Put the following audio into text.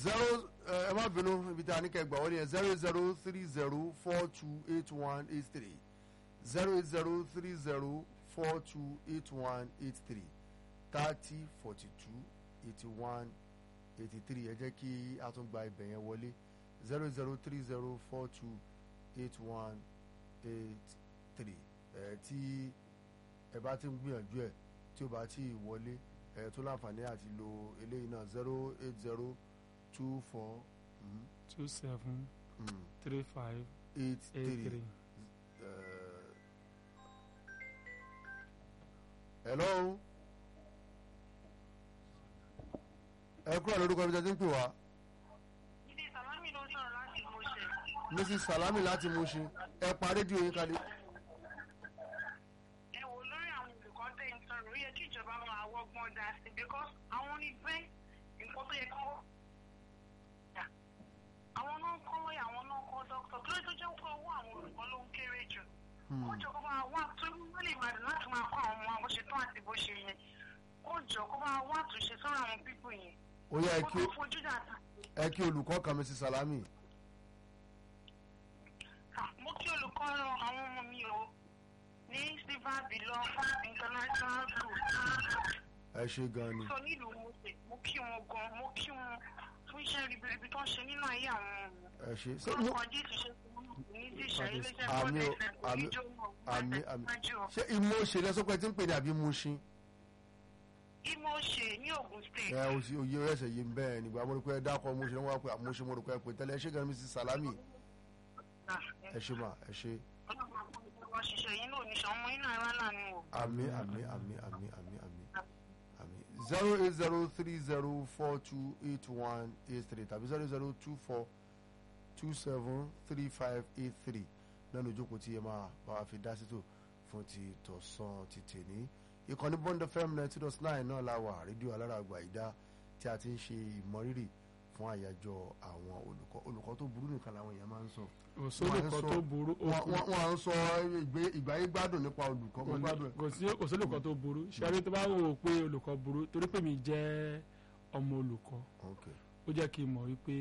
zero ẹ má bínú ibi tí a ní kẹ́ gbà wọ́n ní ẹ zero zero three zero four two eight one eight three zero eight zero three zero four two eight one eight three thirty forty two eighty one eighty three ẹ jẹ́ kí a tún gba ibẹ̀ yẹn wọlé zero zero three zero four two eight one eight three ẹ tí ẹ bá ti ń gbìyànjú ẹ tí ó bá ti wọlé ẹ tó láǹfààní àti lo eléyìí náà zero eight zero two four mm, two seven mm, three five eight eight three. three. Uh, hello. ẹ kúrò lórúkọ ibi tí a ti ń pè wá Ibi Sàlámì ló sọ̀rọ̀ láti Mọ̀ṣẹ̀. mrs salami láti Mushin ẹ pa rédíò yín kalẹ̀. Ẹ wò lórí àwọn olùkọ́ tẹ̀ ń sọ̀rọ̀, ó yẹ kí ìjọba máa wọ́gbọ́n dá sí because àwọn onígbẹ́ nǹkan tó yẹ kọ́. Àwọn náà ń kọ́ lọ́yà, àwọn náà ń kọ́ dókítà. Kí ló tó jẹ́ pé owó àwọn olùkọ́ ló ń kéré jù? Ó jọ kó máa wá tó wọ́n lè máa láti máa kọ́ àwọn ọmọ bó ṣe tán àti bó ṣe yẹn. Ó jọ kó máa wá àtúnṣe sọ́rọ̀ àwọn pípò yẹn. ó yẹ ẹ Ó kí tó fojú dàtà. ẹ kí olùkọ́ kan mrs salami. Ah, mo kí olùkọ́ ran àwọn ọmọ mi o ní silver below international school ẹ ṣe gan ni. sọ nílùú mo pè mo kí wọn gan mo kí wọn fún iṣẹ́ ribiribi tó ń ṣe nínú ayé àwọn ọmọ ẹ ṣe ṣé mi mo lórúkọ jésù ṣe fún mi ní ti ṣe iléeṣẹ́ àmì bọ́ọ̀dù o, ẹ̀fẹ̀ kò àmì ní jó mọ́ àmì àmì àjọ ṣé ìmọ̀ òṣèlú ẹ sọ pé tí ń pè ní àbí Mushin. ìmọ̀ ṣe ní Ògùn state ẹ o sì òye ẹsẹ̀ yìí ń bẹ́ẹ̀ nígbà mo rò pé ẹ dákọ̀ Mushin wọn wá pé Mushin mo rò pé ẹ pè tẹ́lẹ̀ ẹ ṣe gan ni mrs salami ẹ ṣe mà ẹ ṣe. ọlọ́run àpò ìjọba ṣiṣẹ́ yín náà níṣẹ́ ọmọ yín náà rán lànà o. àmì àmì àmì àmì àmì àmì àmì zero eight zero three zero four two eight one eight three tàbí zero zero two four two seven three five eight three lẹ́nu ìjókòó tí ẹ máa bá wa fi dá sí tò fún ti tọ̀sán ti tèní ìkànnì bond fm ninety dot nine náà la wà rédíò alárààgbà ìdá tí a ti ń ṣe ìmọrírì fún àyájọ́ àwọn olùkọ́ olùkọ́ tó burú nìkan làwọn èèyàn máa ń sọ òsólùkọ́ tó burú wọ́n wọ́n- wọ́n à ń sọ ìgbé- ìgbáyé gbádùn nípa olùkọ́ mo gbádùn ẹ̀. kò sí òsólùkọ́ tó burú ṣẹ́rí tó bá wò ó pé olùkọ́ burú torí pé mi jẹ́ ọmọ olùkọ́ Okay. ó jẹ́ kí n mọ̀ wípé